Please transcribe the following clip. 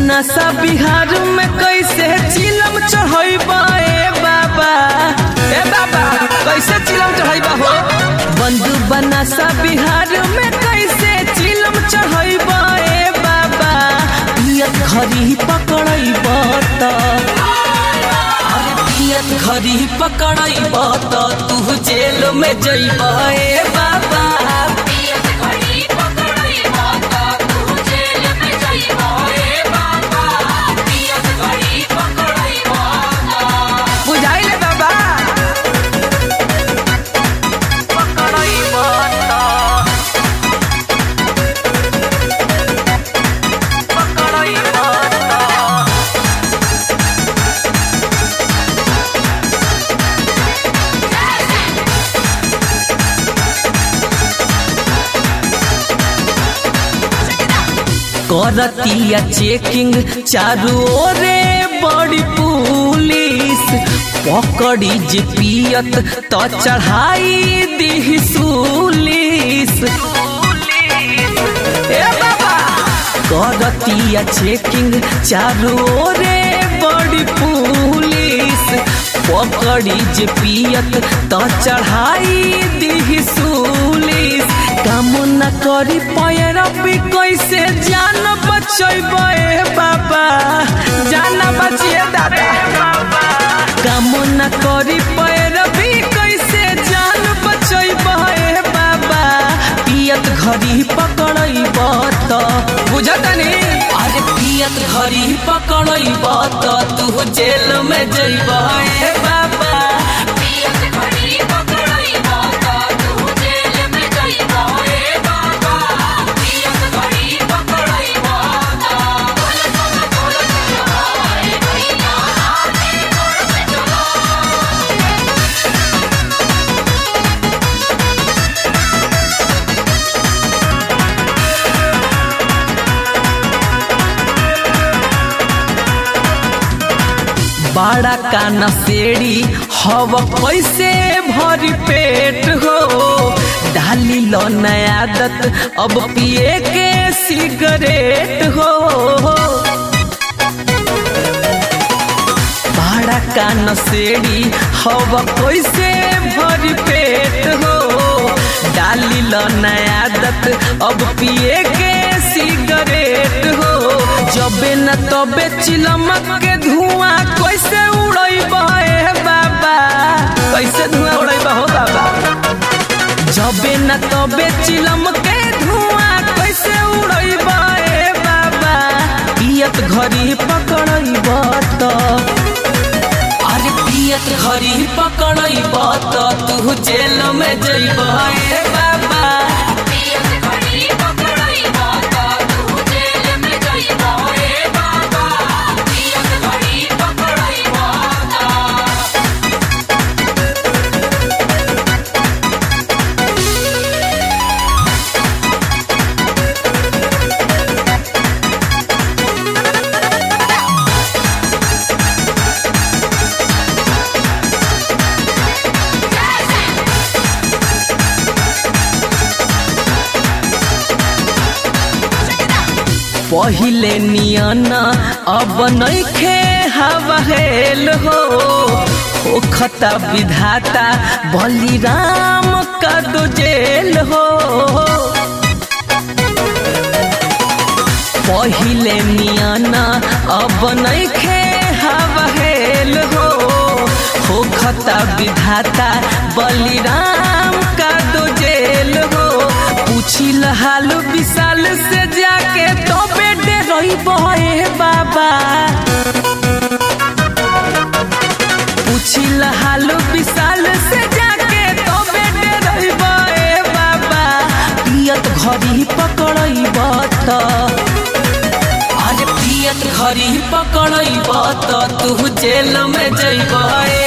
बनासा बिहार में कैसे चिलम चढ़ैबा ए बाबा ए बाबा कैसे चिलम चढ़ैबा हो बंधु बनासा बिहार में कैसे चिलम चढ़ैबा ए बाबा पियत घरी पकड़ैब त अरे पियत घरी पकड़ैब त तू जेल में जैब ए बाबा पियत घड़ी पकड़ई माता तू जेल में जइबो ए बाबा पियत घड़ी पकड़ई माता बुझाइले बाबा पकड़ैब त पकड़ैब त करतिया चेकिंग चारू ओरे बड़ी पुलिस पकड़ी जे पियत तो चढ़ाई दी सुलिस ए बाबा करतिया चेकिंग चारू ओरे बड़ी पुलिस पकड़ी जे पियत तो चढ़ाई दी सुलिस काम न करी पैरबी कैसे जान बचैब ए बाबा जान बचिए दादा काम न करी पैरबी कैसे जान बचैब ए बाबा पियत घड़ी पकड़ैब त बुझतनी अरे पियत घड़ी पकड़ैब त तू जेल में जैब ए बाबा पियत घड़ी पकड़ई माता तू जेल में जइबो ए बाबा पियत घड़ी पकड़ई माता बोल बोल बोल हाय भैया आते तोड़ से चलो बड़ा का नसेड़ी हव कैसे भरी पेट हो डाली लो नया आदत अब पिए के सिगरेट हो बड़ा का नसेड़ी हव कैसे भरी पेट हो डाली लो नया आदत अब पिए के सिगरेट हो जबे न तबे चिलमक के धुआं कैसे उड़ैब ए बाबा कैसे धुआं उड़ैब हो बाबा जबे न तबे चिलम के धुआं कैसे उड़ैब ए बाबा पियत घड़ी पकड़ैब त अरे पियत घड़ी पकड़ैब त तू जेल में जैब ए बाबा पियत घड़ी पकड़ई माता तू जेल में जइबो ए बाबा पियत घड़ी पकड़ई माता पहिले नियन अब नइखे हवा हेल हो होखता विधाता बलिराम का दो जेल हो पहिले नियन अब नइखे हवा हेल हो होखता विधाता बलिराम का दो जेल हो पूछिल हाल विशाल से जाके तो बेटे रही बहे बाबा पूछिल हाल विशाल से जाके तो बेटे रही बहे बाबा पियत घड़ी पकड़ैब त अरे पियत घड़ी पकड़ैब त तू जेल में जैब ए